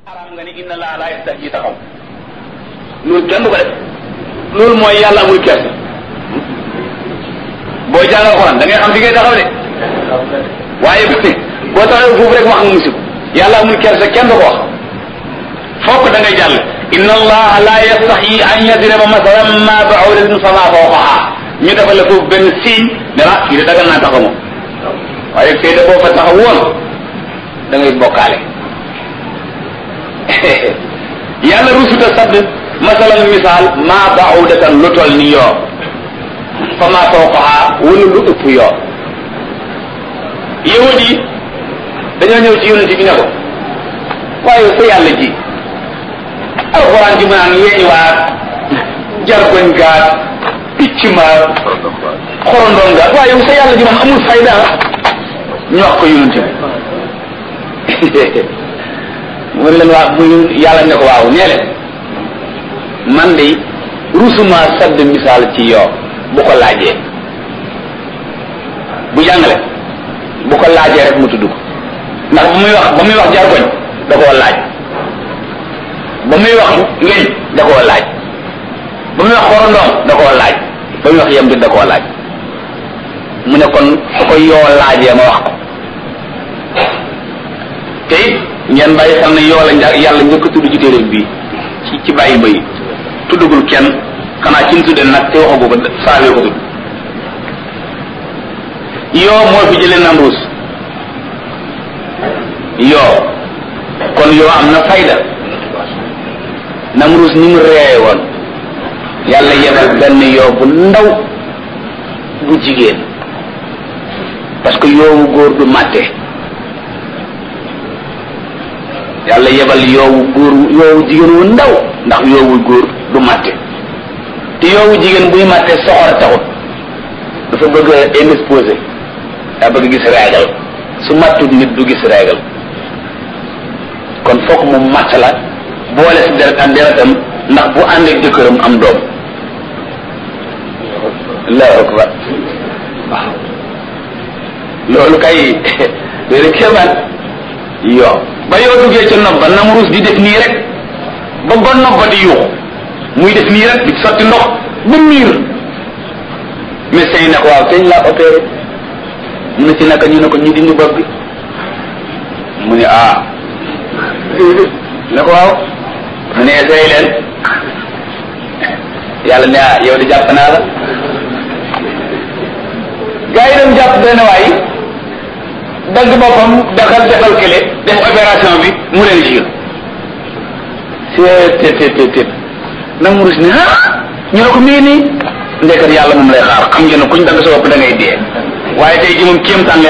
araam nga ni inna laa laa yastahyi taxaw loolu kenn du ko def loolu mooy yàlla amul kersa booy jàng alxuraan da ngay xam fi ngay taxaw de waaye boo taxawee foofu rek wax nga musib yàlla amul kersa kenn du ko wax fokk da ngay jàll inna allaha la yastaxyi an yadriba masalan ma ba'udatin fama fawqaha ñu defal la foofu benn signe ne la fii de dagal naa taxaw moom waaye fii de boo fa taxaw woon da ngay bokkaale yàlla rusuta sadd masalan misaal ma ba'udatan lu toll ni yoo fama fawqaha wala lu ëpp yoo yahud yi dañoo ñëw ci yonent bi ne ko waaye sa yàlla ji alxuraan ji mu naan weeñ waat jargoñ gaat picc ma xorondoon gaat waaye yow sa yàlla ji moom amul fayda ñu wax ko yonent bi mu ne leen waa mu yàlla ne ko waaw nee leen man de rusuma sadd misaal ci yoo bu ko laajee bu jàngale bu ko laajee rek mu tudd ko ndax ba muy wax ba muy wax jargoñ da koo laaj ba muy wax weñ da koo laaj ba muy wax xorondoom da koo laaj ba muy wax yem di da koo laaj mu ne kon su ko yoo laajee ma wax ko te it ngeen bàyyi xam ne yoo la nja yàlla njëkk a tudd ci téeréem bii ci ci bàyyi ba yi tuddagul kenn xanaa ci mu tudde nag te waxagu ko saawee ko tudd yoo moo fi jëlee Namruus yoo kon yoo am na fayda Namruus ni mu reeye woon yàlla yebal benn yoo bu ndaw bu jigéen parce que yoowu góor du màtte yàlla yebal yoowu góor yoowu jigéen wu ndaw ndax yoowu góor du màtte te yoowu jigéen buy màtte soxor taxut dafa bëgg a indisposé daa bëgg gis réegal su màttut nit du gis réegal kon fokk mu màtt la boole si deret ak deretam ndax bu ànd ak jëkkëram am doom allahu akbar waaw loolu kay déedéet kéemaan yoo ba yoo duggee ca nopp ba Namruus di def nii rek ba ba nopp ba di yuuxu muy def nii rek di sotti ndox ba miir médecin yi ne ko waaw teñ laa opéré mu ne ci naka ñu ne ko ñu dindi bopp bi mu ne ah ne ko waaw mu ne essayé leen yàlla ne ah yow di jàpp naa la gaa yi dem jàpp benn waay dagg boppam daxal defal kële def opération bi mu leen jir seet tet tet tet Namruus ne ah ñu ne ko mii nii ndekkat yàlla moom lay xaar xam ngeen ne kuñ dagg sa bopp da ngay dee waaye tey ji moom kéemtaan